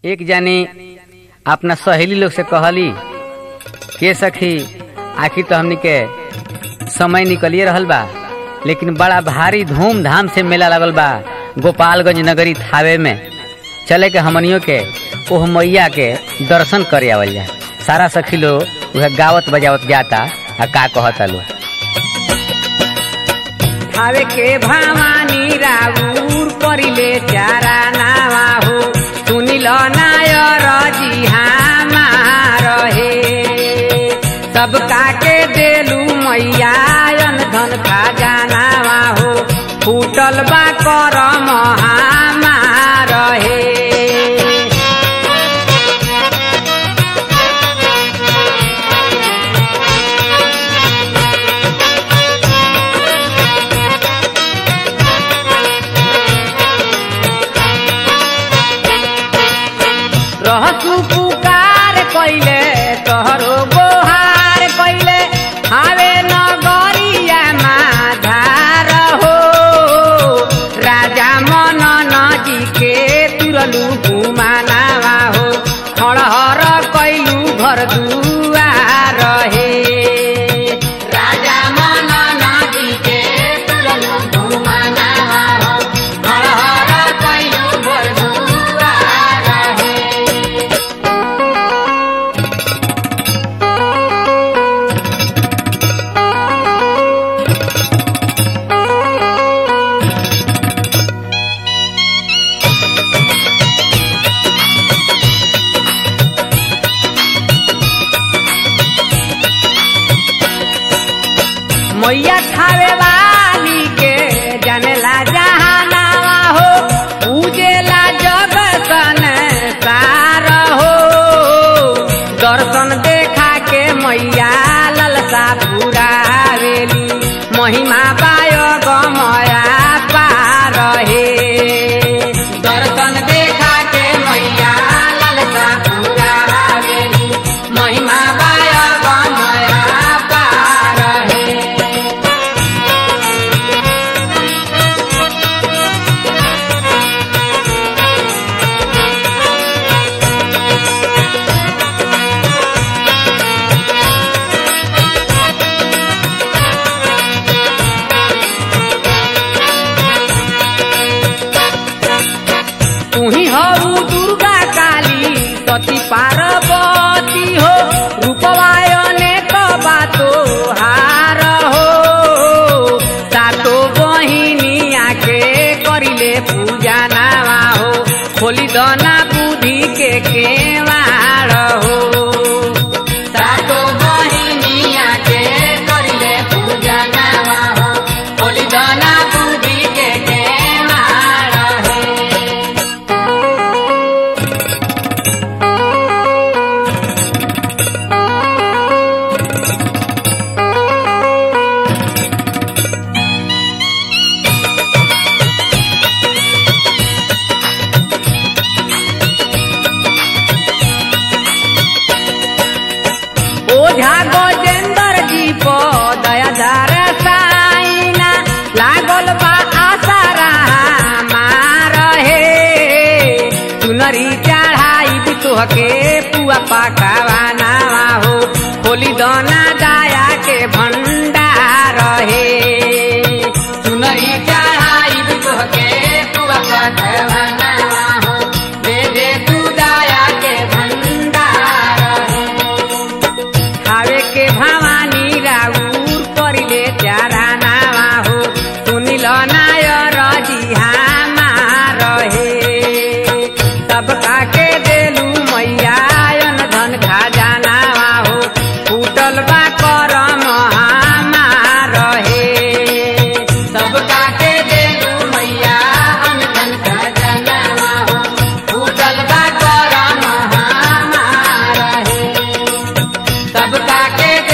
एक जानी अपना सहेली लोग से कहली के सखी आखिर तो हमनी के समय निकलिए रहल बा लेकिन बड़ा भारी धूमधाम से मेला लगल बा गोपालगंज नगरी थावे में चले के हमनियों के ओह मैया के दर्शन करे आवल जा सारा सखी लोग वह गावत बजावत जाता आ का कहता लोग थावे के भवानी राउर परिले चारा नावा हो सुनिल नायर जी हमार हे सब काके देलू मैया अन धन खजानावा हो फूटल बा करम हमार हे रहसु पुकार कैले तोहरो गोहार कैले हावे नगरिया माझार हो राजा मनन जी के तुरलू घुमानावा हो खड़हर कैलू घर दुआर हे राजा मनन जी के तुरलू घुमानावा हो खड़हर कैलू घर दुआर हे मैया खावे वाली के जनेला जहानावा हो पूजेला जग सन सार हो दर्शन देखा के मैया ललसा पुरावेली महिमा पाय गमया पार हे दर्शन देखा के मैया ललसा पुरावेली महिमा पाय गमया पार हे तुही हऊ दुर्गा काली सती पार्वती हो रूपवायने बातो हार हो सातो बहिनिया के करिले पूजा नावा हो खोली दना बुद्धि के केवाड़ हो सातो बहिनिया के करिले पूजा नावा हो खोली दना बुद्धि के केवाड़ हो ओझा गजेंद्र जी पो दयाधार साइना लागल बा आसारा मार हे चुनरी चढ़ाई भी तोहके पुआ पकावाना हो खोली दना दाया के भंडार हे चुनरी चढ़ाई भी तोहके पुआ पकावाना हो दे दे तू दाया के भंडार हे खावे के भवानी राउर परिले चारा नावा हो सुनिल नायर जी हमार हे सब काके देलू मैया अन धन खजानावा हो फूटल बा करम हमार हे सब काके देलू मैया अन धन खजानावा हो फूटल बा करम हमार हे सब काके